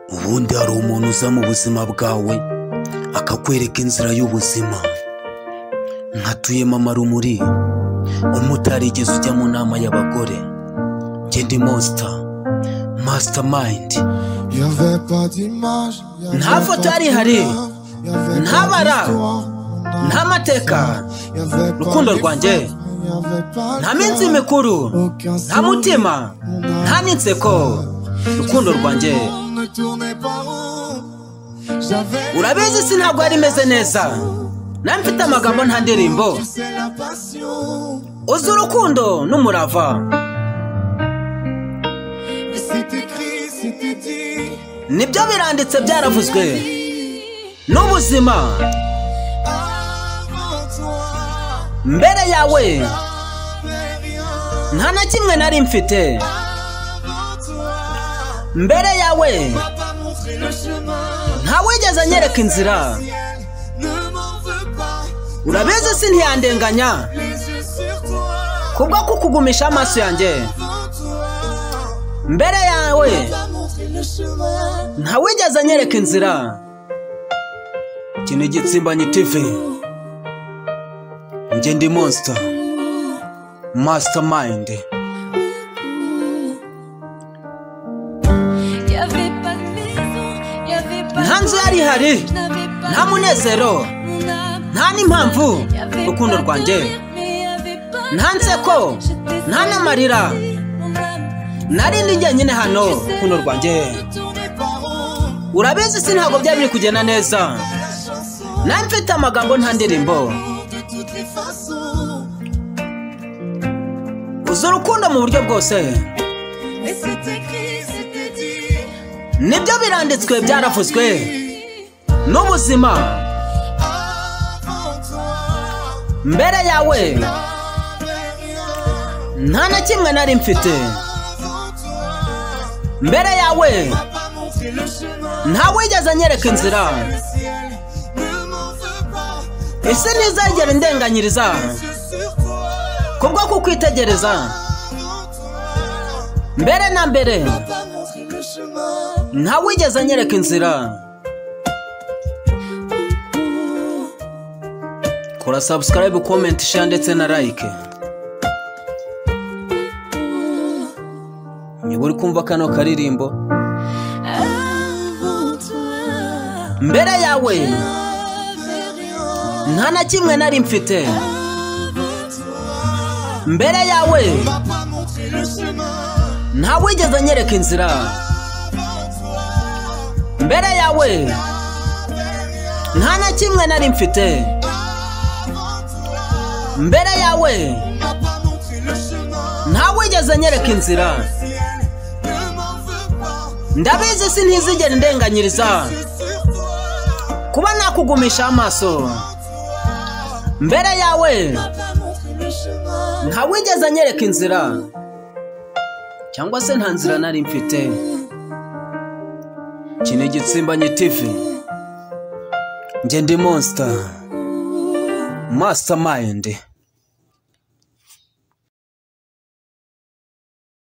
ubundi hari umuntu uza mu buzima bwawe akakwereka inzira y'ubuzima nka tuyemama rumuri umutarigeze ujya mu nama y'abagore njye ndi mosita masitamayindi nta foto yari ihari nta bara nta mateka rukundo rwanjye nta minsi mikuru nta mutima nta n'inseko rukundo rwanjye urabizi isi ntabwo yari imeze neza nawe mfite amagambo nta ndirimbo uzi urukundo n'umurava nibyo biranditse byaravuzwe n'ubuzima mbere yawe nta na kimwe nari mfite mbere yawe ntawigeze anyereka inzira urabizi si ntiyandenganya kubwo kukugumisha amaso yanjye mbere yawe ntawigeze anyereka inzira kino igitsimbanyi tivi njye ndi monsita masitamayindi nta nzu yari ihari nta munezero nta n'impamvu urukundo rwanjye nta nseko nta n'amarira narindi njyenyine hano urukundo rwanjye urabizi si ntabwo byari biri kugenda neza nawe mfite amagambo nta ndirimbo uzi urukundo mu buryo bwose nibyo biranditswe byaravuzwe n'ubuzima mbere yawe nta na kimwe nari mfite mbere yawe ntawigeze anyereka inzira ese ntizagera indenganyiriza kubwo kukwitegereza mbere na mbere ntawigeze anyereka inzira kora sabusikarayibu komenti share ndetse na like niba uri kumva kano karirimbo mbere yawe nta na kimwe nari mfite mbere yawe ntawigeze anyereka inzira mbere yawe nta na kimwe nari mfite mbere yawe ntawigeze anyereka inzira ndabizi si ntizigere indenganyiriza kuba nakugumisha amaso mbere yawe ntawigeze anyereka inzira cyangwa se nta nzira nari mfite iki ni igitsimbanye tivi njye ndi monsita masitamayindi